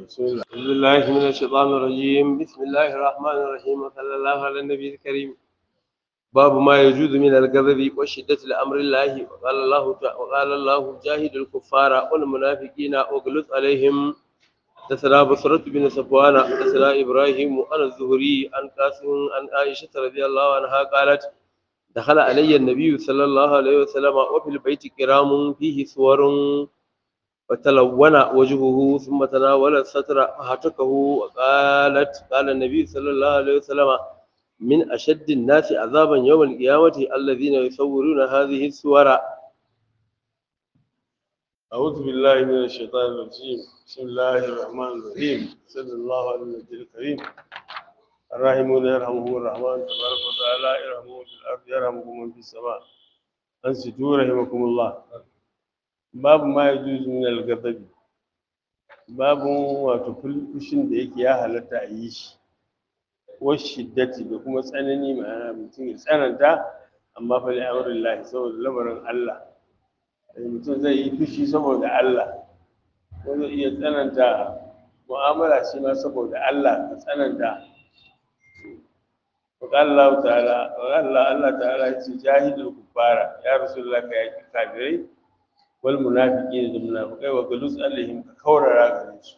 بسم الله أعوذ بالله من الشيطان الرجيم بسم الله الرحمن الرحيم وصلى الله على النبي الكريم باب ما يجوز من الغضب وشدة الأمر الله وقال الله وقال الله جاهد الكفار والمنافقين واغلظ عليهم حدثنا بصرة بن صفوان حدثنا إبراهيم عن الزهري عن قاسم عن عائشة رضي الله عنها قالت دخل علي النبي صلى الله عليه وسلم وفي البيت كرام فيه صور وتلون وجهه ثم تناول الستر فهتكه وقالت قال النبي صلى الله عليه وسلم من أشد الناس عذابا يوم القيامة الذين يصورون هذه الصور أعوذ بالله من الشيطان الرجيم بسم الله الرحمن الرحيم صلى الله على النبي الكريم الراحمون يرحمهم الرحمن تبارك وتعالى يرحمهم في الأرض يرحمكم من في السماء أنصتوا رحمكم الله باب ما يجوز من الغضب باب wato fushin da yake ya halatta a yi shi washiddati da kuma tsanani ma'ana mutum ya tsananta amma fa li amrillahi saboda lamarin Allah mutum zai yi fushi saboda Allah ko zai iya tsananta mu'amala shi ma saboda Allah ka tsananta وقال الله تعالى وقال الله الله تعالى جاهد الكفار يا رسول الله كيا كافرين والمنافقين المنافقين وقلوس عليهم كورا غريس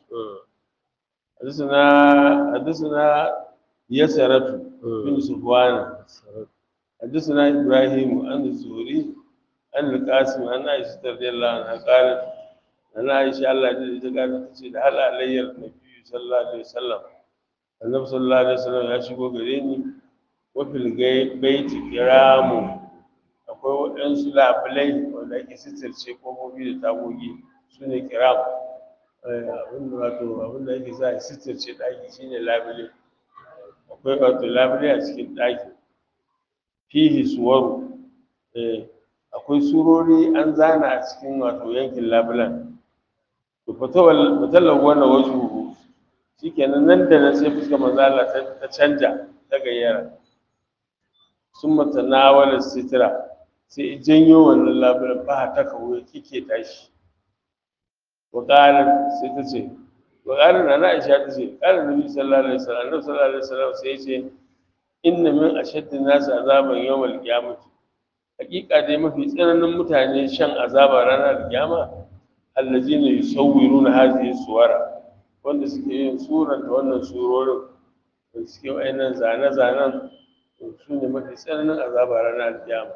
حدثنا حدثنا يسرة بن صفوان حدثنا إبراهيم عن الزهري عن القاسم عن عائشة رضي الله عنها قالت أنا عائشة الله قالت تسيد هل علي النبي صلى الله عليه وسلم النبي صلى الله عليه وسلم ya shigo gare ni wafil baiti kiramu akwai waɗansu labulai wanda ake sitirce ƙofofi da tagogi su ne kiram abinda wato abinda ake sa a sitirce ɗaki shine labule akwai wato labule a cikin ɗaki fihi suwaru akwai surori an zana a cikin wato yankin labulan to fatawar wannan wajen shikenan nan da nan sai fuskar manzala ta canja ta gayyara sun mata nawala sitira sai janyo wannan labarin ba ta kawo ya kike tashi wakalar sai ta ce wakalar na na'isha ta ce ƙalar nabi sallallahu alaihi wasallam nabi sallallahu alaihi wasallam sai ce inna min ashaddi nasu azaban yawmal qiyamati hakika dai mafi tsananin mutane shan azaba ranar kiyama allazina yusawwiruna hadhihi suwara wanda suke yin suranta wannan surorin da suke wa'annan zane-zanen su ne mafi tsananin azaba ranar kiyama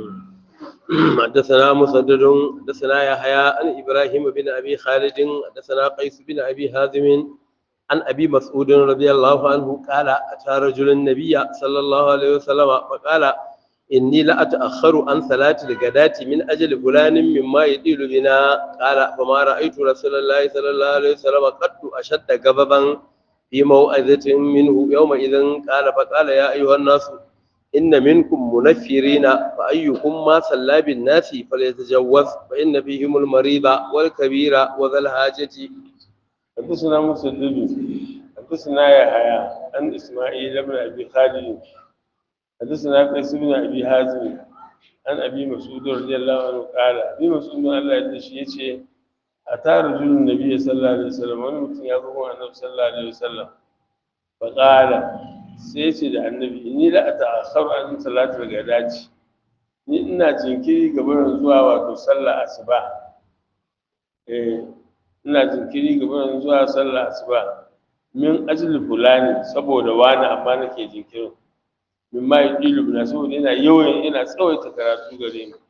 حدثنا مسدد حدثنا يحيى عن ابراهيم بن ابي خالد حدثنا قيس بن ابي حازم عن ابي مسعود رضي الله عنه قال اتى رجل النبي صلى الله عليه وسلم فقال إني لأتأخر عن صلاة الغداة من أجل فلان مما يدل بنا قال فما رأيت رسول الله صلى الله عليه وسلم قد أشد غضبا في موعظة منه يومئذ قال فقال يا أيها الناس إن منكم منفرين فأيكم ما صلى بالناس فليتجوز فإن فيهم المريض والكبير وذا الحاجة حدثنا مسدد حدثنا يحيى عن إسماعيل بن أبي خالد حدثنا قيس بن ابي حازم عن ابي مسعود رضي الله عنه قال ابي مسعود الله ya dashi yace ata rajulun nabiy sallallahu alaihi wasallam wani mutum ya zo annabi sallallahu alaihi wasallam fa qala sai yace da annabi inni la ata'akharu an salatul gadati ni ina jinkiri ga barin zuwa wato sallar asuba eh ina jinkiri ga barin zuwa sallar asuba min ajli fulani saboda wani amma nake jinkirin min ma yi ɗilu na saboda yana yawan yana tsawaita karatu gare mu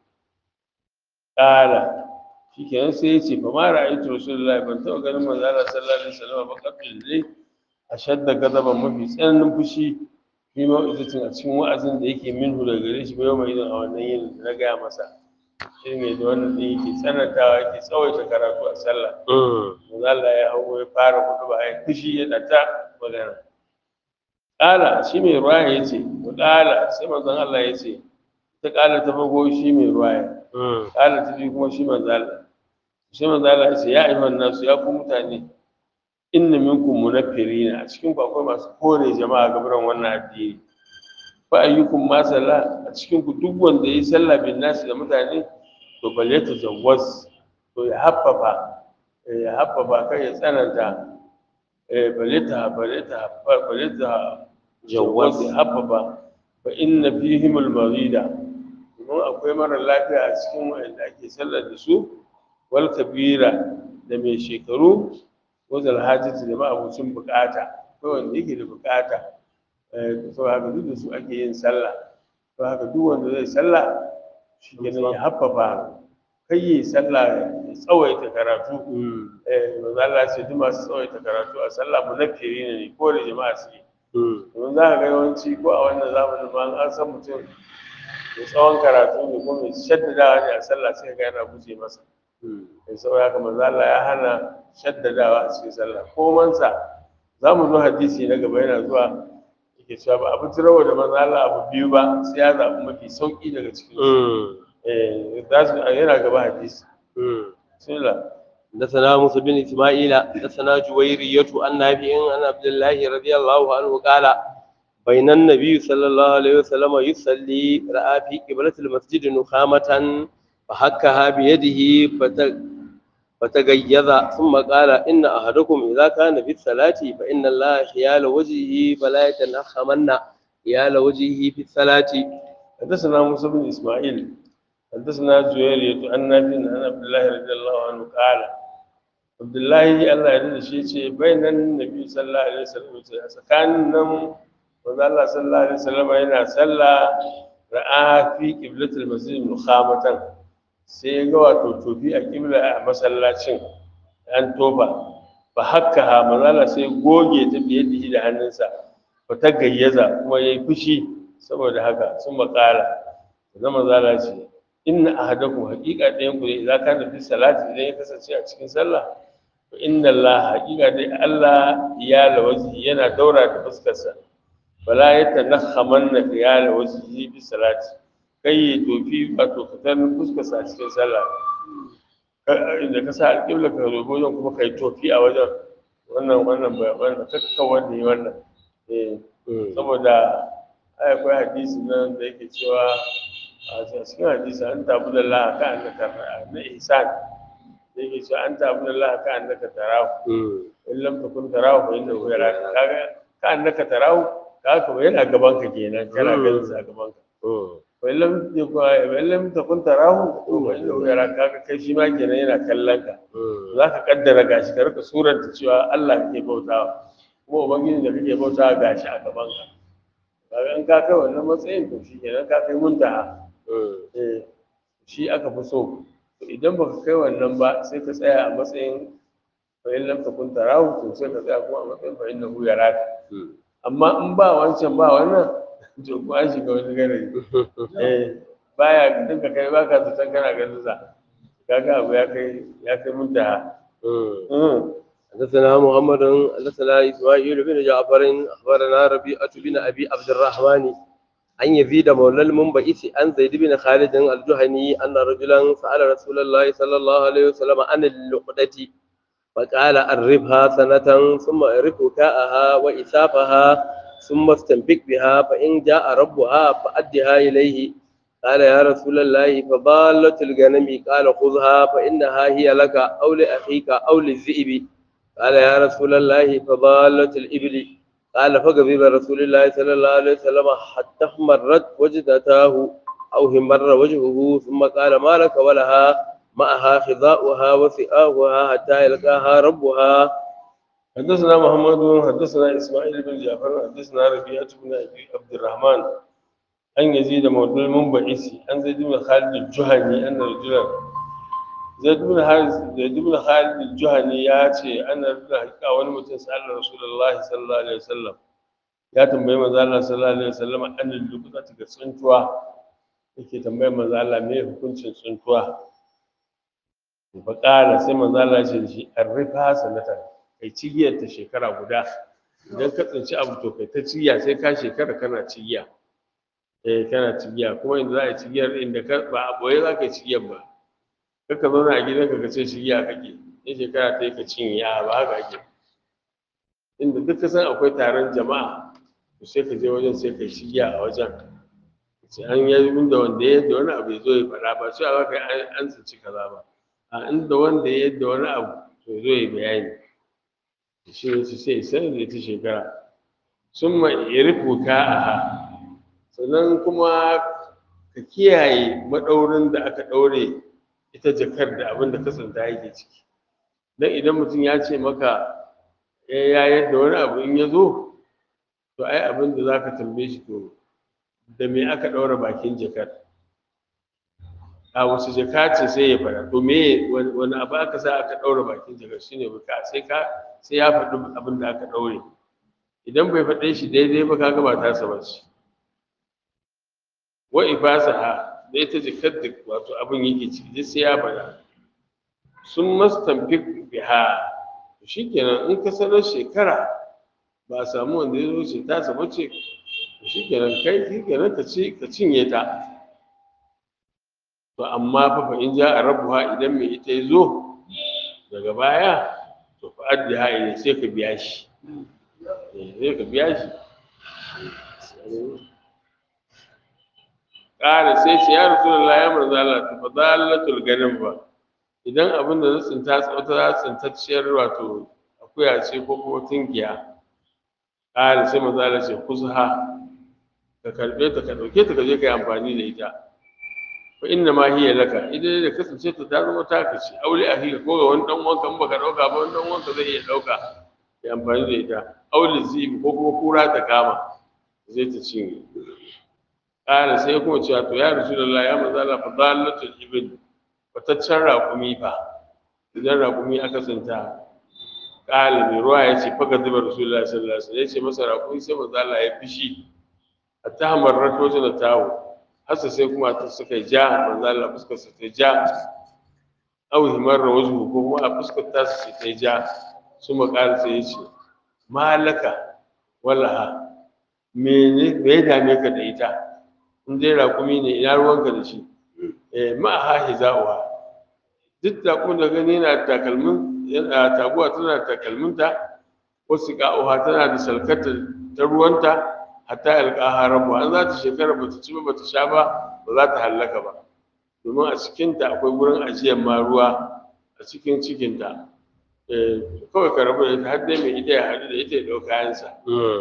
ƙara shi kenan sai ya ce ba ma ra'ayi to rasulullahi ban taɓa ganin manzo Allah sallallahu alaihi wasallam ba kafin dai a shadda gazaban mafi tsananin fushi fi mau'izatin a cikin wa'azin da yake minhu daga gare shi bai mai a wannan yin da na gaya masa shi ne da wannan ɗin yake tsanantawa yake tsawaita karatu a sallah manzo Allah ya hau ya fara hudu ba ya fushi ya ɗata magana ƙala shi mai ruwaya ya ce wa ƙala sai manzon Allah ya ce ta ƙala ta farko shi mai ruwaya ƙala ta biyu kuma shi manzon Allah shi manzon Allah ya ce ya ayyuhan nasu ya ku mutane inna minkum munaffirina a cikin ku akwai masu kore jama'a gaban wannan addini fa ayyukum ma salla a cikin ku duk wanda yi sallah bin nasi da mutane to bal yatazawwaz to ya haffafa ya haffafa kai ya tsananta eh balita balita balita Jawwaz. jawwaz haffafa fa inna fihim al-marida kuma akwai mara lafiya a cikin wanda ake sallar da su wal kabira da mai shekaru wazal hajjati da ma'abucin bukata akwai wanda yake da bukata eh to haka duk da su ake yin sallah to haka duk wanda zai sallah shi kenan ya haffafa kai yi sallah ya tsawaita karatu eh manzo Allah ya ce duk masu tsawaita karatu a sallah munafiri ne ko da jama'a su yi domin za ka ga yawanci ko a wannan zamanin ma an san mutum mai tsawon karatu ne ko mai shaddadawa ne a sallah sai ga yana guje masa mai saboda haka manzo Allah ya hana shaddadawa a cikin sallah ko mansa za mu zo hadisi na gaba yana zuwa yake cewa ba abu tirawa da manzo Allah abu biyu ba sai ya zaɓi mafi sauƙi daga cikin su eh za su yana gaba hadisi bismillah حدثنا موسى بن اسماعيل حدثنا جويرية عن نافع عن عبد الله رضي الله عنه قال بين النبي صلى الله عليه وسلم يصلي رأى في قبلة المسجد نخامة فحكها بيده فت- فتغيظ ثم قال إن أحدكم إذا كان في الصلاة فإن الله حيال وجهه فلا يتنخمن حيال وجهه في الصلاة حدثنا موسى بن اسماعيل حدثنا جويرية عن نافع عن عبد الله رضي الله عنه قال عبد الله الله يرضى shi yace bainan nabi sallallahu alaihi wasallam tsakanin nan manzo Allah sallallahu alaihi wasallam yana sallah ra'a fi qiblatil masjid mukhamatan sai ya ga wato tofi a qibla a masallacin an toba fa hakkaha manzo Allah sai goge ta biye da hannunsa fa ta gayyaza kuma yayi fushi saboda haka sun makala zama zala ce inna ahadakum haqiqa ɗayan ku ne idan kana fi salati idan ya kasance a cikin sallah to inna Allah haqiqa dai Allah ya lawazi yana daura da fuskarsa wala yatanakhamanna ya lawazi fi salati kai ya tofi wato fitan fuskarsa a cikin sallah inda ka sa alƙibla ka zo wajen kuma kai tofi a wajen wannan wannan wannan kakka wanda yi wannan eh saboda ai akwai hadisi nan da yake cewa a cikin hadisi an tabu da Allah ka annaka na ihsan da yake cewa an tabu da Allah ka annaka tarahu in lam takun tarahu fa innahu yaraka kaga ka annaka tarahu kaga kuma yana gaban ka kenan kana ganin sa a gaban ka fa in lam yakun in lam takun tarahu fa innahu yaraka kaga kai shi ma kenan yana kallon ka zaka kaddara gashi ka rika suranta cewa Allah kake bautawa kuma ubangiji da kake bautawa gashi a gaban ka kaga in ka kai wannan matsayin to shi kenan ka kai muntaha eh shi aka fi so to idan baka kai wannan ba sai ka tsaya a matsayin fa in lam takun tarahu to sai ka tsaya kuma a matsayin fa innahu yaraka amma in ba wancan ba wannan to ko an shiga wani garari eh baya dinka kai baka zaton kana ganin sa kaga abu ya kai ya kai muntaha حدثنا محمد حدثنا اسماعيل بن جعفر اخبرنا ربيعه بن ابي عبد الرحمن عن يزيد مولى المنبئس عن زيد بن خالد الجهني ان رجلا سال رسول الله صلى الله عليه وسلم عن اللقطه فقال أربها سنة ثم أرف وكاءها وإسافها ثم استنفق بها فإن جاء ربها فأدها إليه قال يا رسول الله فضالة الغنم قال خذها فإنها هي لك أو لأخيك أو للذئب قال يا رسول الله فضالة الإبل قال فغضب رسول الله صلى الله عليه وسلم حتى احمرت وجدتاه أو همر وجهه ثم قال ما لك ولها معها خضاؤها وثئاؤها حتى يلقاها ربها حدثنا محمد حدثنا اسماعيل بن جعفر حدثنا ربيعة بن ابي عبد الرحمن عن يزيد مولى المنبعثي عن زيد بن خالد الجهني ان رجلا زيد بن خالد زيد بن خالد الجهني يا ce an rajula hakika wani mutum sallallahu rasulullahi sallallahu alaihi wasallam ya tambayi manzo Allah sallallahu alaihi wasallam an lukuta ta tsuntuwa yake tambayar manzo Allah me hukuncin tsuntuwa fa qala sai manzo Allah ya ce da shi arrifa sanatan kai cigiyar ta shekara guda idan ka tsinci abu to kai ta cigiya sai ka shekara kana cigiya eh kana cigiya kuma inda za a yi cigiyar inda ka ba a boye za ka yi cigiyar ba kaka zauna a gidanka ka ce cigiya kake in shekara ta yi ka cinye a ba haka ake inda duk ka san akwai taron jama'a to sai ka je wajen sai ka yi cigiya a wajen sai an yi inda wanda ya yadda wani abu ya zo ya faɗa ba sai a baka an tsinci kaza ba a inda wanda ya yadda wani abu to zo ya bayani shi ne su sai sanar da ita shekara sun ma irifu ka'aha sannan kuma ka kiyaye maɗaurin da aka ɗaure ita jakar da abin da kasanta yake ciki don idan mutum ya ce maka ya yadda wani abu in ya zo to ai abin da za ka tambaye shi to da me aka ɗaura bakin jakar a wasu jaka ce sai ya fara to me wani abu aka sa aka ɗaura bakin jakar shine baka sai ka sai ya faɗi abin da aka ɗaure idan bai faɗe shi daidai ba kaga ba tasa ba ce wa ifasaha da ita jakar da wato abin yake ciki duk sai ya faɗa sun mastamfik biha shikenan in ka sanar shekara ba a samu wanda ya zo ce tasa ba ce shikenan kai shikenan ka ci ka cinye ta to amma fa fa in ja a rabuwa idan mai ita ya zo daga baya to fa addiha ilai sai ka biya shi sai ka biya shi ƙara sai ce ya rasu da ya manzo Allah ta fadalatul ganin ba idan abin da na tsinta tsawata za tsintacciyar wato akuya ce ko kuma tunkiya ƙara sai manzo Allah ce kuzha ka karɓe ta ka ɗauke ta ka je ka yi amfani da ita fa inna ma hiya laka idan da kasance ta ta zama taka ce aure a hika ko ga wani dan wanka in baka dauka ba wani dan wanka zai iya dauka ya amfani da ita aure zibi ko kuma kura ta kama zai ta cinye ƙara sai kuma cewa to ya rasulullah ya manzo Allah fa dalatul ibn fataccen raƙumi fa idan raƙumi aka tsinta ƙala mai ruwa ya ce faga zuba rasulullah sallallahu alaihi wasallam ya ce masa raƙumi sai manzo Allah ya fishi hatta hamarrat wajen da tawo hasa sai kuma ta suka ja manzo Allah fuskar sa ta ja aw himar wajhu ko kuma a fuskar ta su ta ja su makar sai ya ce malaka wallaha mene me ya dame ka da ita in dai raƙumi ne ina ruwanka da shi eh ma ha hiza'uha duk raƙumin da gani yana takalmin yana taguwa tana takalminta wasu ka'uha tana da salkata ta ruwanta hatta alƙaha rabu an za ta shekara ba ta ci ba ta sha ba ba za ta hallaka ba domin a cikinta akwai wurin ajiyar ma ruwa a cikin cikinta kawai ka rabu da ita har dai mai ita ya haɗu da ita ya ɗau kayansa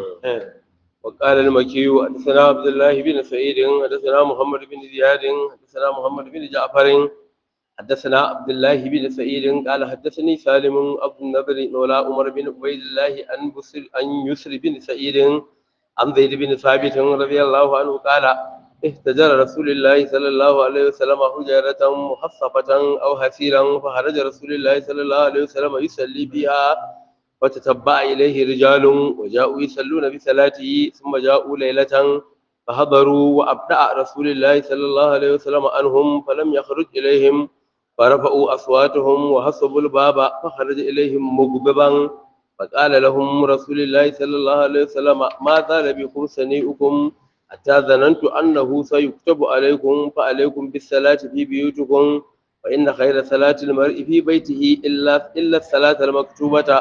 وقال المكي حدثنا عبد الله بن سعيد حدثنا محمد بن زياد حدثنا محمد بن جعفر حدثنا عبد الله بن سعيد قال حدثني سالم ابو النضر مولى عمر بن عبيد الله عن بصر عن يسر بن سعيد عن زيد بن ثابت رضي الله عنه قال اهتجر رسول الله صلى الله عليه وسلم حجرة محصفة أو حسيرا فخرج رسول الله صلى الله عليه وسلم يصلي بها وتتبع إليه رجال وجاءوا يصلون بصلاته ثم جاءوا ليلة فحضروا وأبدأ رسول الله صلى الله عليه وسلم عنهم فلم يخرج إليهم فرفعوا أصواتهم وحصبوا الباب فخرج إليهم مغضبا فقال لهم رسول الله صلى الله عليه وسلم ما زال بكم سنيئكم حتى ظننت أنه سيكتب عليكم فعليكم بالصلاة في بيوتكم فإن خير صلاة المرء في بيته إلا إلا الصلاة المكتوبة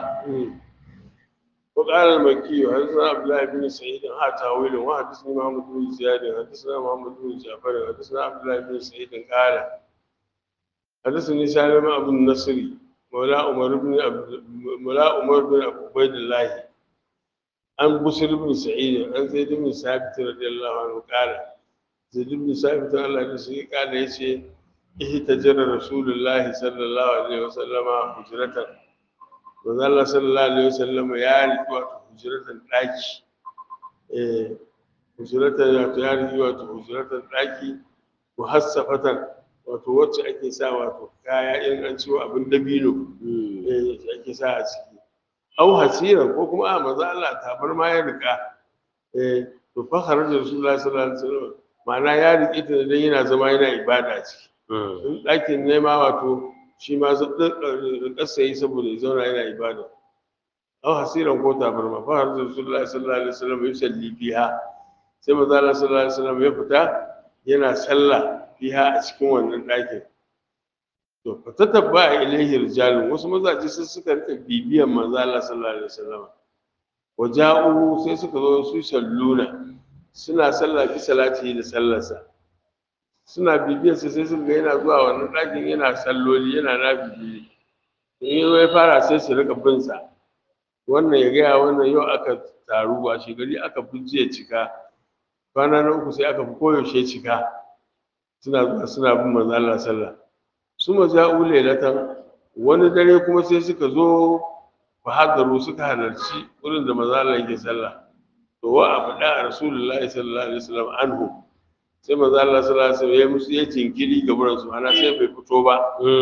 وقال المكي حدثنا عبد الله بن سعيد ها تاويل وحدثني محمد بن زياد حدثنا محمد بن جعفر حدثنا عبد الله بن سعيد قال حدثني سالم أبو النصري مولى عمر بن عبد مولى عمر بن عبيد الله عن بشر بن سعيد عن زيد بن ثابت رضي الله عنه قال زيد بن ثابت الله يسعدك قال يشي اهتجر رسول الله صلى الله عليه وسلم هجرة manzo Allah sallallahu alaihi wasallam ya riki wato hujratan daki eh hujratan wato ya riki wato hujratan daki muhassafatan wato wacce ake sa wato kaya in an ciwo abin dabino eh ake sa a ciki au hasira ko kuma a manzo Allah tabar ma ya rika eh to fa kharaja rasulullahi sallallahu alaihi wasallam ma'ana ya rike ta dan yana zama yana ibada a ciki in ɗakin nema wato shi ma ƙasa yi saboda ya zauna yana ibada aw hasiran ko tabarma fa har rasulullahi sallallahu alaihi wasallam ya salli biha sai manzo Allah sallallahu alaihi wasallam ya fita yana sallah biha a cikin wannan ɗakin to fa tatabba ilaihi rijalun wasu mazaje sai suka rika bibiyan manzo Allah sallallahu alaihi wasallam waja'u sai suka zo su salluna suna sallah bi salati da sallarsa suna bibiyarsa sai suka ga yana zuwa wannan ɗakin yana salloli yana na bibiyi in yi ya fara sai su rika bin sa wannan ya gaya wannan yau aka taru ba shi gari aka fi jiya cika kwana na uku sai aka fi koyaushe cika suna zuwa suna bin manzo Allah sallah su maja'u lailatan wani dare kuma sai suka zo fa hadaru suka halarci wurin da manzo Allah yake sallah to wa abda rasulullahi sallallahu alaihi wasallam anhu sai manzo Allah sallallahu alaihi wasallam ya musu ya jinkiri ga buran su ana sai bai fito ba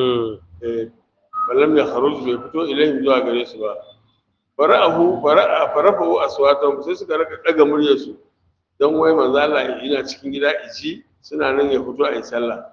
eh ballam ya kharuj bai fito ilaihim zuwa gare su ba fara'ahu fara'a farafahu aswatan sai suka raka daga muryar su dan wai manzo Allah yana cikin gida iji suna nan ya fito a yi sallah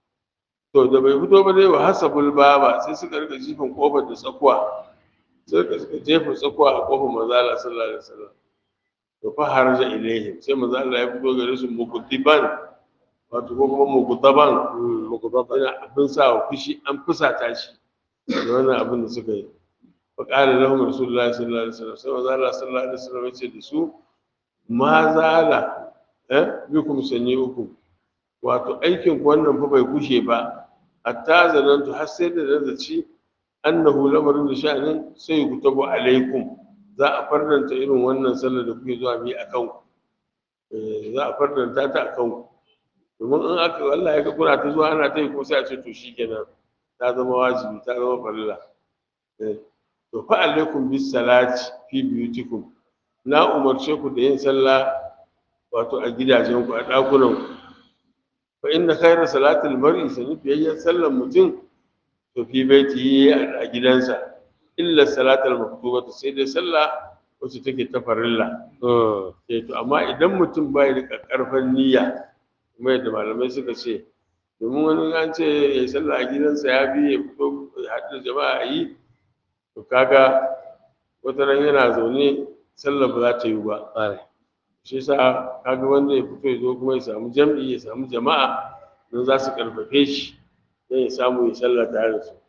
to da bai fito ba dai wa hasabul baba sai suka rika jifin kofar da tsakuwa sai suka suka jefa tsakuwa a kofar manzo Allah sallallahu alaihi wasallam to fa haraja ilaihim sai manzo Allah ya fito gare su mukutiban wato ko kuma mukutaban mukutaban yana abin sa wa fushi an fusata shi da wannan abin da suka yi fa qala lahum rasulullahi sallallahu alaihi wasallam sai manzo Allah sallallahu alaihi wasallam ya ce da su ma zala eh bikum sanyi'ukum wato aikin ku wannan fa bai kushe ba hatta zanantu har sai da zaci annahu lamarin da sha'anin sai ku tabo alaikum za a farnanta irin wannan sallar da kuke zuwa bi akan ku eh za a farnanta ta akan ku domin in aka Allah ya ga kuna ta zuwa ana ta yi ko sai a ce to shikenan ta zama wajibi ta zama farilla eh to fa alaikum bis salati fi biyutikum na umarce ku da yin sallah wato a gidajen ku a dakunan ku fa inna khayra salatil mar'i sani biyayyan sallan mutum to fi baiti a gidansa illa salatal maktubatu sai dai sallah wacce take ta farilla eh to amma idan mutum bai da karfan niyya kuma yadda malamai suka ce domin wani an ce ya yi sallah a gidansa ya bi ya fito ya haɗu da jama'a a yi to kaga wata ran yana zaune sallah ba za ta yi ba shi sa kaga wanda ya fito ya zo kuma ya samu jam'i ya samu jama'a don za su karfafe shi don ya samu ya sallah tare da su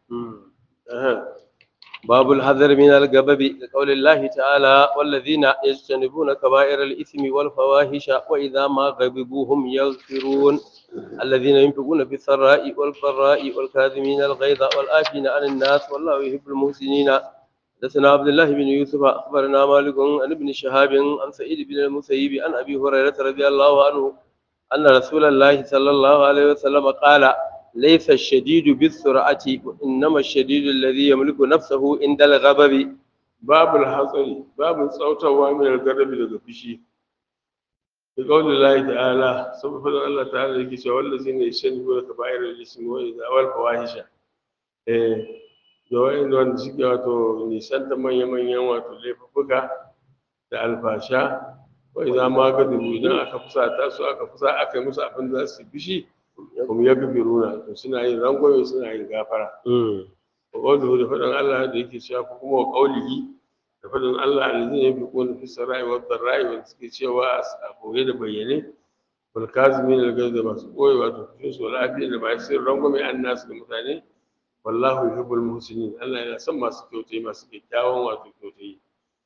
باب الحذر من الغضب لقول الله تعالى والذين يجتنبون كبائر الإثم والفواحش وإذا ما غضبوا هم يغفرون الذين ينفقون في السراء والضراء والكاظمين الغيظ والآفين عن الناس والله يحب المحسنين حدثنا عبد الله بن يوسف أخبرنا مالك عن ابن شهاب عن سعيد بن المسيب عن أبي هريرة رضي الله عنه أن رسول الله صلى الله عليه وسلم قال ليس الشديد بالسرعة وإنما الشديد الذي يملك نفسه عند الغضب babul hatsari babu tsautawa min al-gadabi daga fushi da qaulin Allah ta'ala saboda Allah ta'ala yake cewa wallazina yashhadu ka ba'ir al-ismi wa idha wal fawahisha eh da wa'in wanda suke wato nisan ta manya manyan wato laifuka da alfasha wa idha ma gadibu idan aka fusata su aka fusa aka yi musu abin da za su fushi kuma ya gabiruna to suna yin rangwame suna yin gafara wa qawluhu da faɗin Allah da yake cewa ko kuma wa qawlihi da faɗin Allah alladhina yunfiquna fi sarai wa dharrai wa suke cewa a koye da bayyane wal kazimin al da masu koyi wato kushin su lafiya da ba su rangwame an nasu da mutane wallahu yuhibbul muhsinin Allah yana son masu kyautai masu kyakkyawan wato kyautai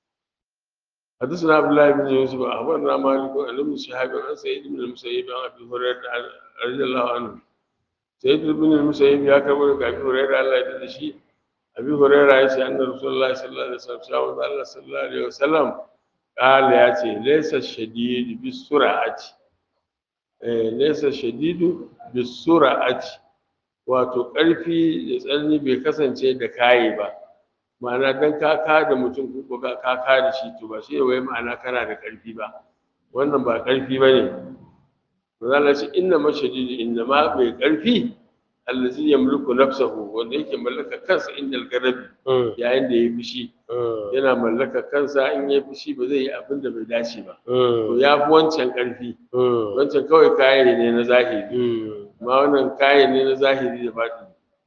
حدثنا عبد الله بن يوسف اخبرنا مالك عن ابن شهاب عن سعيد بن المسيب عن ابي هريره رضي الله عنه سعيد بن المسيب يا كبر ابي هريره الله يدد شي ابي هريره يا ان رسول الله صلى الله عليه وسلم شاء الله صلى الله عليه وسلم قال يا شي ليس الشديد بالسرعه ليس الشديد بالسرعه wato ƙarfi da tsanani bai kasance da kayi ba ma'ana dan ka ka da mutum ko ka ka ka da shi to ba shi ne wai ma'ana kana da ƙarfi ba wannan ba ƙarfi ba ne Allah ce inna mashadid inna ma mai ƙarfi allazi yamliku nafsahu wanda yake mallaka kansa inda al-garabi yayin da ya fushi yana mallaka kansa in ya fushi ba zai yi abin da bai dace ba to ya fi wancan ƙarfi wancan kawai kayan ne na zahiri amma wannan kayan ne na zahiri da baɗi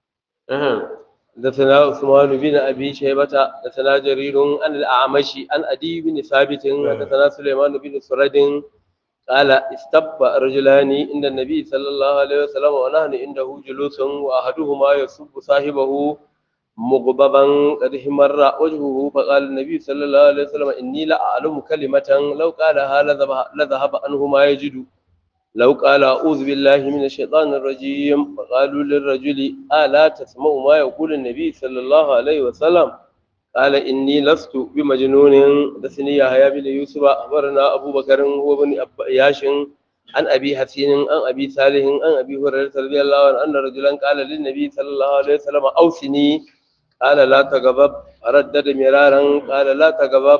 حدثنا عثمان بن ابي شيبه حدثنا جرير عن الاعمش عن ادي بن ثابت حدثنا سليمان بن سرد قال استب رجلان عند النبي صلى الله عليه وسلم ونحن عنده جلوس واحدهما يسب صاحبه مغضبا قد احمر وجهه فقال النبي صلى الله عليه وسلم اني لاعلم كلمه لو قالها لذهب عنه ما يجد لو قال أعوذ بالله من الشيطان الرجيم فقالوا للرجل ألا تسمع ما يقول النبي صلى الله عليه وسلم قال إني لست بمجنون حدثني يحيى بن يوسف أخبرنا أبو بكر هو بن ياش عن أبي حسين عن أبي صالح عن أبي هريرة رضي الله عنه أن رجلا قال للنبي صلى الله عليه وسلم أوصني قال لا تغضب ردد مرارا قال لا تغضب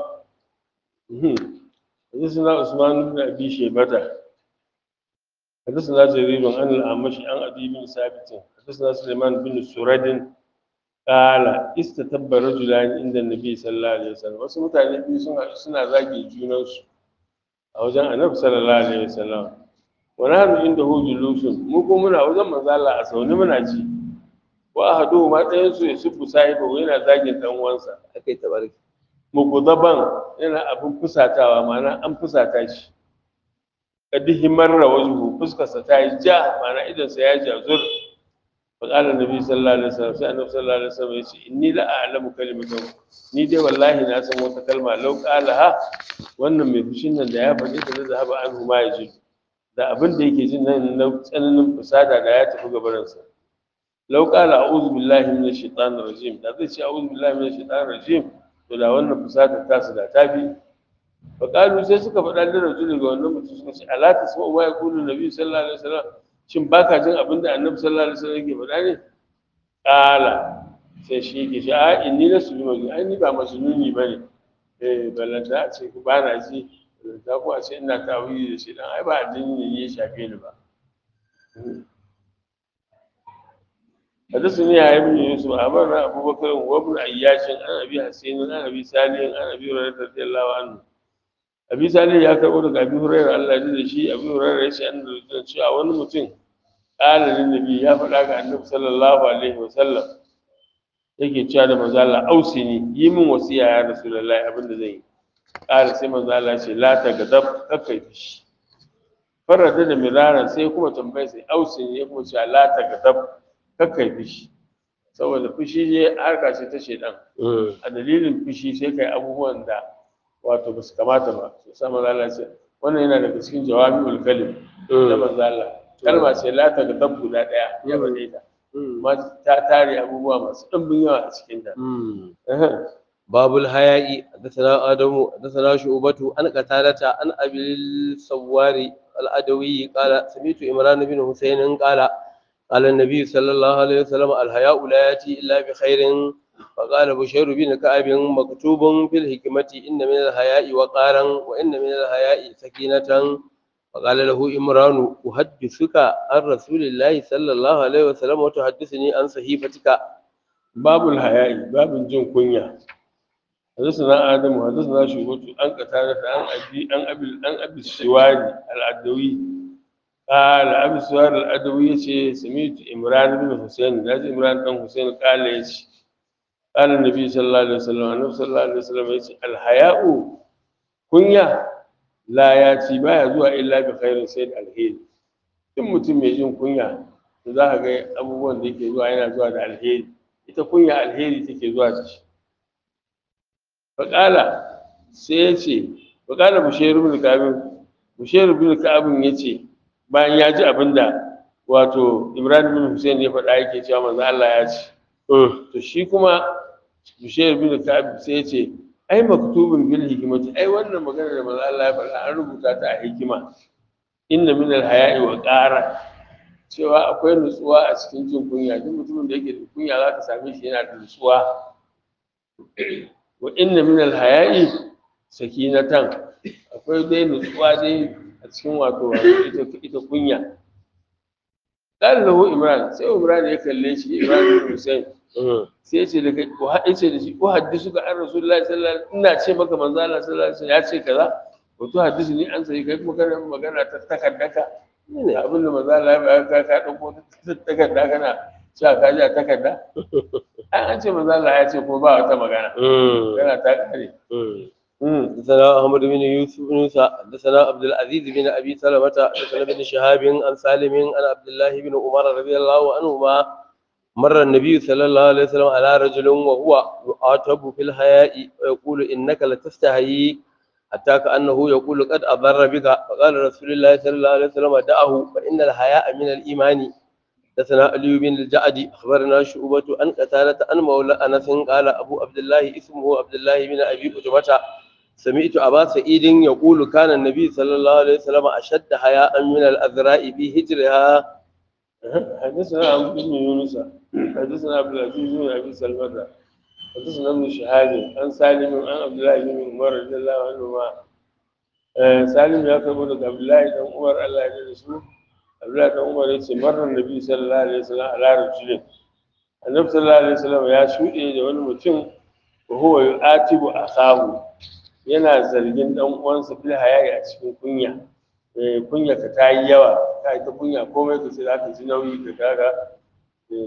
حدثنا عثمان بن ابي شيبه حدثنا جرير عن الاعمش عن ابي بن ثابت حدثنا سليمان بن سرد قال استتب رجلان عند النبي صلى الله عليه وسلم wasu mutane biyu suna suna zage junansu a wajen annabi sallallahu alaihi wasallam wa nahnu inda hu julusun mu ko muna wajen manzo Allah a sauni muna ji wa ahadu ma ɗayan su ya subbu sahibu yana zagin dan uwansa أكيد تبارك mugudaban yana abin fusatawa ma'ana an fusata shi kadihi marra wajhu fuskarsa ta yi ja ma'ana idonsa ya jazur fa qala nabi sallallahu alaihi wasallam sai annabi sallallahu alaihi wasallam yace inni la a'lamu kalimatan ni dai wallahi na san wata kalma law qalaha wannan mai fushin nan da ya faɗi da zai zahaba anhu ma yaji da abin da yake jin nan na tsananin fusada da ya tafi gabaransa law qala a'udhu billahi minash shaitanir rajim da zai ce a'udhu billahi minash shaitanir rajim to da wannan fusatar tasu da tafi faƙalu sai suka faɗa da rajulun ga wannan mutum suka ce ala ta sama ya kulu nabi sallallahu alaihi wasallam shin baka jin abin da annabi sallallahu alaihi wasallam yake faɗa ne ƙala sai shi yake shi a inni na sulu mai ai ni ba masnuni bane eh balanta a ce ku ba na ji balanta ko a ce ina tawili da shi dan ai ba addini ne ya shafe ni ba حدثني يا ابن يوسف أمرنا أبو بكر وابن عياش عن أبي حسين عن أبي صالح عن أبي هريرة رضي الله عنه أبي صالح يا كربو daga Abi Hurairah Allah ya da shi Abi Hurairah ya ce an da cewa wani mutum qala lin nabi ya faɗa ga Annabi sallallahu alaihi wa sallam yake cewa da manzo Allah ausini yi min wasiya ya Rasulullahi abin da zan yi qala sai manzo Allah ya ce la ta gadab kakai fishi farada da mirara sai kuma tambaye sai ausini ya kuma ce la ta gadab kakkai fushi saboda fushi ne harka ce ta shedan a dalilin fushi sai kai abubuwan da wato ba su kamata ba su sa manzala ce wannan yana daga cikin jawabi kalim na manzala kalma ce la ta ga guda daya ya bade ta amma ta tare abubuwa masu ɗimbin yawa a cikin ta باب الحياء حدثنا آدم حدثنا شعبة عن قتادة عن أبي السوار الأدوي قال سمعت إمران بن حسين قال قال النبي صلى الله عليه وسلم الحياء لا يأتي إلا بخير فقال بشير بن كعب مكتوب في الحكمة إن من الحياء وقارا وإن من الحياء سكينة فقال له إمران أحدثك عن رسول الله صلى الله عليه وسلم وتحدثني عن صحيفتك باب الحياء باب جن كنيا حدثنا آدم حدثنا شعبة عن قتادة عن أبي عن أبي عن أبي السواري العدوي قال أبي السواري العدوي يشي سمعت إمران بن حسين لازم إمران بن حسين قال يشي قال النبي صلى الله عليه وسلم النبي صلى الله عليه وسلم يشي الحياء كنيا لا يأتي ما يزوى إلا بخير سيد الهيل in mutum mai jin kunya to za ka ga abubuwan da yake zuwa yana zuwa da alheri ita kunya alheri take zuwa da shi faƙala sai ya ce faƙala bushairu bin ka'abin bushairu bin ka'abin ya ce bayan ya ji abin da wato ibrahim bin hussein ya faɗa yake cewa manzo Allah ya ce to shi kuma bushairu bin ka'abin sai ya ce ai maktubun bil hikimati ai wannan magana da manzo Allah ya faɗa an rubuta ta a hikima inna min al haya'i wa qara cewa akwai nutsuwa a cikin jin kunya duk mutumin da yake da kunya za ka same shi yana da nutsuwa wa inna min al-haya'i sakinatan akwai dai nutsuwa dai a cikin wato ita ita kunya qala lahu imran sai imran ya kalle shi imran bin husayn sai ya ce daga ko hadisi da shi ko hadisi ga an rasulullahi sallallahu alaihi wasallam ina ce maka manzo Allah sallallahu alaihi wasallam ya ce kaza wato hadisi ni an sai kai kuma kana magana ta takaddaka ne abin da manzo Allah ya ka ka dauko takarda kana cewa ka ji a takarda an ce manzo Allah ya ce ko ba wata magana kana ta kare حدثنا أحمد بن يوسف بن موسى حدثنا عبد العزيز بن أبي سلمة حدثنا بن شهاب عن سالم عن عبد الله بن عمر رضي الله عنهما مر النبي صلى الله عليه وسلم على رجل وهو يعاتب في الحياء ويقول إنك لتستحيي حتى كأنه يقول قد أضر بك فقال رسول الله صلى الله عليه وسلم دعه فإن الحياء من الإيمان حدثنا علي بن الجعد اخبرنا شعبة عن قتادة عن مولى انس قال ابو عبد الله اسمه عبد الله بن ابي قتبة سمعت ابا سعيد يقول كان النبي صلى الله عليه وسلم اشد حياء من الاذراء في هجرها حدثنا عبد بن يونس حدثنا عبد العزيز بن ابي سلمة حدثنا ابن شهاب عن سالم عن عبد الله بن عمر رضي الله عنهما آه، سالم يا كبر عبد الله بن عمر الله يجزيه عبد الله بن عمر yace marar nabi sallallahu alaihi wasallam ala rajulin annabi sallallahu alaihi wasallam ya shuɗe da wani mutum wa huwa yu'atibu akahu yana zargin dan uwansa fil hayayi a cikin kunya eh kunya ka tayi yawa kai ta kunya komai ka sai zaka ji nauyi ka kaga eh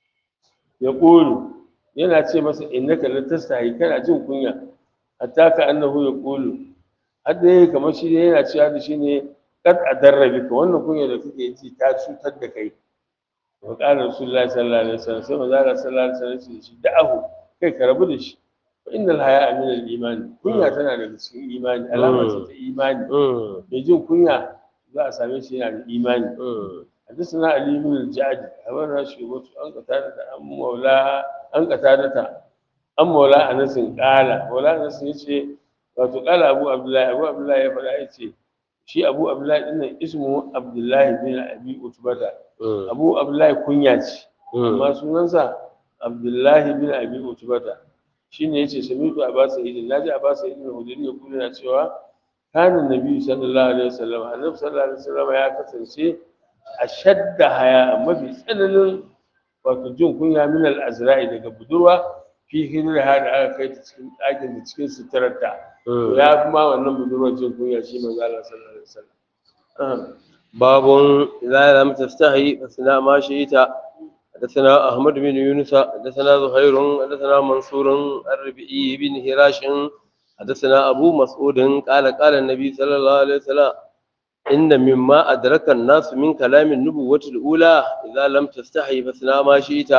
ya qulu yana ce masa innaka la tastahi kana jin kunya hatta ka annahu ya qulu hadda yayi kamar shi ne yana cewa da shi ne kad adarrabi ka wannan kunya da kake ji ta cutar da kai wa qala rasulullahi sallallahu alaihi wasallam sai manzo Allah sallallahu alaihi wasallam ya ce da shi da'ahu kai ka rabu da shi fa innal haya'a min al-iman kunya tana daga cikin imani alama ce ta imani mai jin kunya za a same shi yana da imani حدثنا علي بن الجعد أمر شعبة أن قتادة أم مولا أن قتادة أم مولا أنس قال مولا أنس يشي wato kala abu abdullahi abu abdullahi ya faɗa ya ce shi abu abdullahi ɗin nan ismu abdullahi bin abi utubata abu abdullahi kunya ce amma sunansa abdullahi bin abi utubata shine yace samitu abbas idin naji abbas idin hudari ya kula na cewa kana nabi sallallahu alaihi wasallam annabi sallallahu alaihi wasallam ya kasance ashadda haya mafi tsananin wato jin kunya min al-azra'i daga budurwa fi hijira da aka kai ta cikin ɗakin da cikin suturarta ya fi ma wannan budurwar jin kunya shi manzo Allah sallallahu alaihi wasallam باب إذا لم تستحي فاصنع ما شئت حدثنا أحمد بن يونس حدثنا زهير حدثنا منصور الربيعي بن هراش حدثنا أبو مسعود قال قال النبي صلى الله عليه وسلم إن مما أدرك الناس من كلام النبوة الأولى إذا لم تستحي فاصنع ما شئت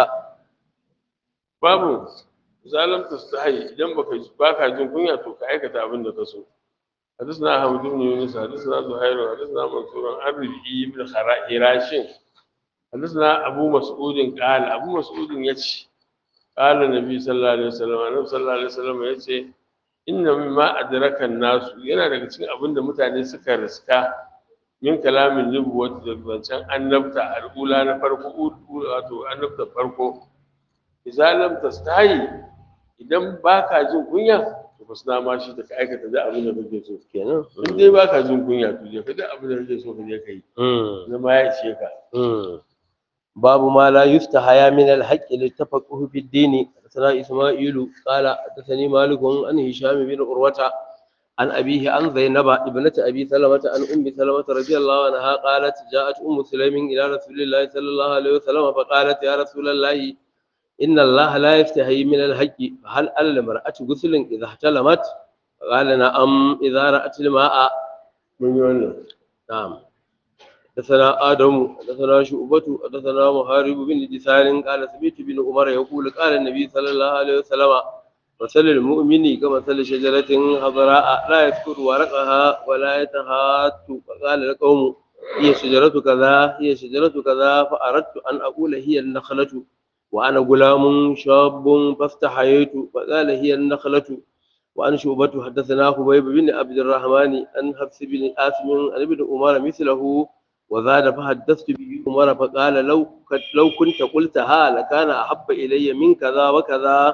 babu zalam tastahi idan baka baka jin kunya to ka aikata abin da ka so حدثنا أحمد بن يونس حدثنا زهير حدثنا منصور عن ربيعي بن هراش حدثنا أبو مسعود قال أبو مسعود يتش قال النبي صلى الله عليه وسلم النبي صلى الله عليه وسلم yace inna mimma adraka nasu yana daga cikin abin da mutane suka riska min kalamin nubuwat da zancen annabta al'ula na farko wato annabta farko idza lam tastahi idan baka jin kunya to ba suna ma shi da ka aikata da abin da kake so kenan in dai baka jin kunya to je ka da abin da kake so ka je ka yi zama ya ishe ka باب ما لا يستحيا من الحق للتفقه في الدين حدثنا إسماعيل قال حدثني مالك عن هشام بن عروة عن أبيه عن زينب ابنة أبي سلمة عن أم سلمة رضي الله عنها قالت جاءت أم سليم إلى رسول الله صلى الله عليه وسلم فقالت يا رسول الله إن الله لا يستحي من الحق فهل على المرأة غسل إذا احتلمت قال نعم إذا رأت الماء mun yi wannan نعم حدثنا آدم حدثنا شعبة حدثنا محارب بن دثار قال سمعت بن عمر يقول قال النبي صلى الله عليه وسلم مثل المؤمن كمثل شجرة خضراء لا يذكر ورقها ولا يتهات فقال القوم هي شجرة كذا هي شجرة كذا فأردت أن أقول هي النخلة وأنا غلام شاب فاستحييت فقال هي النخلة وعن شعبة حدثنا خبيب بن عبد الرحمن عن حفص بن آسم عن ابن عمر مثله وزاد فحدثت به عمر فقال لو لو كنت قلتها لكان أحب إلي من كذا وكذا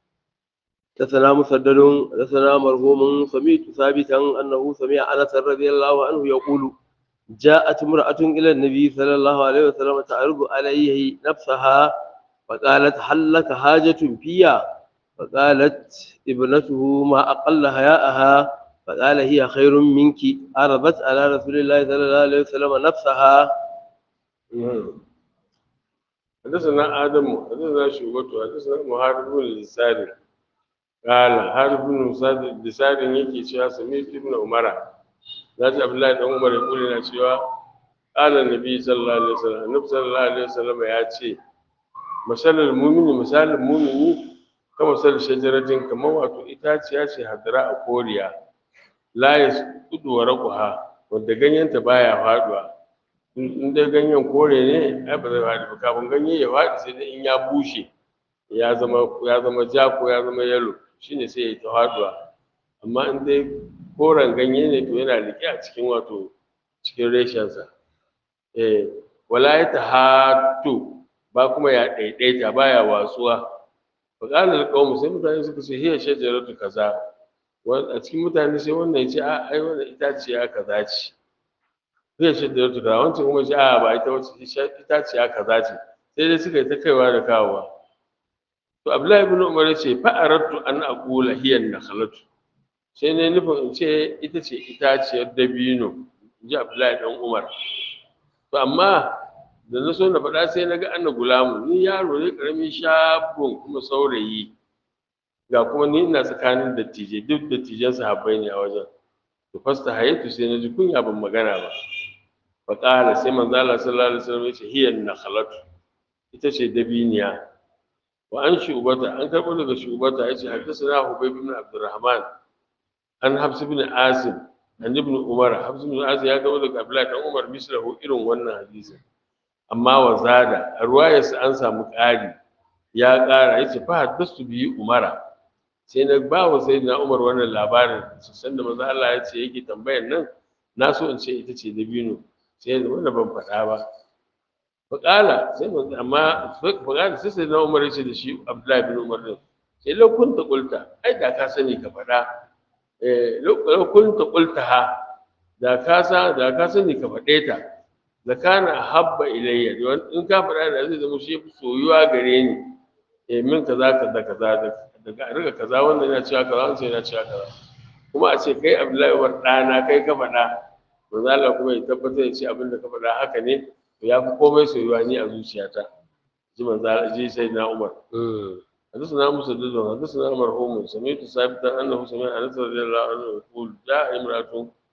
حدثنا مسدد حدثنا مرهوم سمعت ثابتا أنه سمع أنس رضي الله عنه يقول جاءت امرأة إلى النبي صلى الله عليه وسلم تعرض عليه نفسها فقالت هل لك حاجة فيها فقالت ابنته ما أقل حياءها فقال هي خير منك عرضت على رسول الله صلى الله عليه وسلم نفسها حدثنا آدم حدثنا شعبة حدثنا محارب بن لسان قال حارب بن لسان yake cewa sami ibn umara zati abdullahi dan umar ya kula na cewa qala nabi sallallahu alaihi wasallam annabi sallallahu alaihi wasallam ya ce masalul mu'mini misalin mu'mini kama sal shajaratin kamar wato itaciya ce hadara a koriya la yasqudu warqaha wanda ganyenta baya faduwa in dai ganyen kore ne ai ba zai faɗi ba kafin ganye ya faɗi sai dai in ya bushe ya zama ya zama ja ko ya zama yalo shine sai ya ta faɗuwa amma in dai koren ganye ne to yana riƙe a cikin wato cikin reshensa eh wala ya tahatu ba kuma ya ɗaiɗaita baya watsuwa fa qala alqawmu sai mutane suka ce hiya shajaratu kaza a cikin mutane sai wannan ya ce a ai wannan itaciya kaza ce zai ce da tuka wancan kuma ce a ba ita wace itaciya kaza ce sai dai suka yi ta kaiwa da kawowa to abdullahi ibn umar ya ce fa aradtu an aqula hiya nakhlatu sai ne nufin in ce ita ce itaciyar dabino in ji abdullahi dan umar to amma da na so na faɗa sai na ga anna gulamu ni yaro ne ƙaramin shabon kuma saurayi ga kuma ni ina tsakanin dattijai duk dattijan sahabbai ne a wajen to fasta hayatu sai na ji kunya ban magana ba fa qala sai manzo Allah sallallahu alaihi wasallam ya ce hiya nakhlatu ita ce dabiniya wa an shubata an karɓo daga shubata ya ce haddasa hubayb ibn abdurrahman an habs ibn asim an ibn umar habs ibn asim ya karɓo daga abdullahi dan umar mislahu irin wannan hadisin amma wa zada a ruwayarsa an samu ƙari ya ƙara ya ce fa haddastu biyu umara sai na ba wa sai na umar wannan labarin san da maza Allah ya ce yake tambayar nan na so in ce ita ce dabino sai da wanda ban faɗa ba faƙala sai manzo amma faƙala sai sai na umar ya ce da shi abdullahi bin umar din sai lokun ta kulta ai da ka sani ka faɗa eh lokun ta kulta ha da ka sa da ka sani ka faɗe ta da kana habba ilayya in ka faɗa da zai zama shi soyuwa gare ni eh min kaza kaza kaza daga a riga kaza wannan yana cewa kaza wannan yana cewa kaza kuma a ce kai Abdullahi war ɗana kai ka faɗa manzo Allah kuma ya tabbatar ya ce abin da ka faɗa haka ne to ya fi komai soyuwa ni a zuciyata ji manzo Allah ji sai na Umar حدثنا مسدد حدثنا مرحوم سمعت ثابتا انه سمع انس رضي الله عنه يقول جاء امراه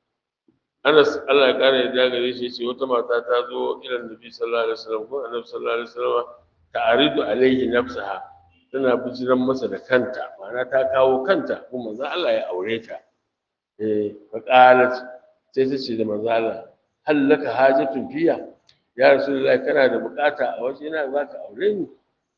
Anas Allah ya kare da gare shi ce wata mata ta zo ilan Nabi sallallahu alaihi wasallam ko Annabi sallallahu alaihi wasallam ta'aridu alaihi nafsaha tana bijiran masa da kanta ma'ana ta kawo kanta kuma manzo Allah ya aure ta eh fa qalat sai ta ce da manzo Allah hal laka hajatun fiya ya rasulullahi kana da bukata a waje na zaka aure ni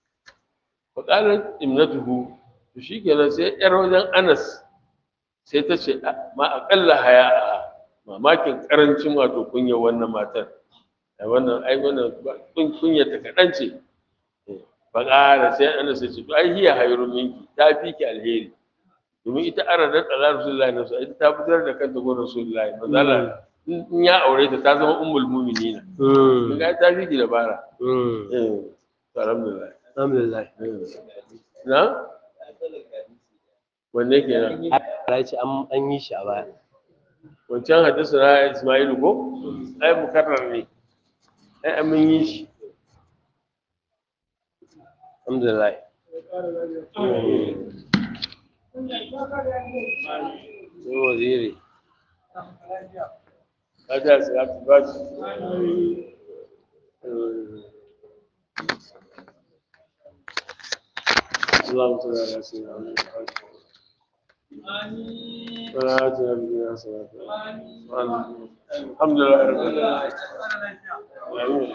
fa qalat imnatuhu to shikenan sai yar wajen Anas sai ta ce ma aqalla haya'a mamakin karancin wato kunya wannan matar a wannan ai wannan kunya ta kaɗan ce ba ƙara sai ana sai ce to ai hiya hayrun minki ta fi ki alheri domin ita aradat ala rasulullahi na ita ta fitar da kanta gurin rasulullahi mazala in ya aure ta ta zama ummul mu'minina kun ga ta fi ki dabara eh to alhamdulillah alhamdulillah na wanne kenan ya ce an yi shi a baya wancan hadisi na Ismailu ko ai mukarrar ne ai an mun yi shi alhamdulillah sai waziri kaja su ya ci ba shi اللهم صل على سيدنا محمد ولا آتنا بالدنيا حسنة الحمد لله رب العالمين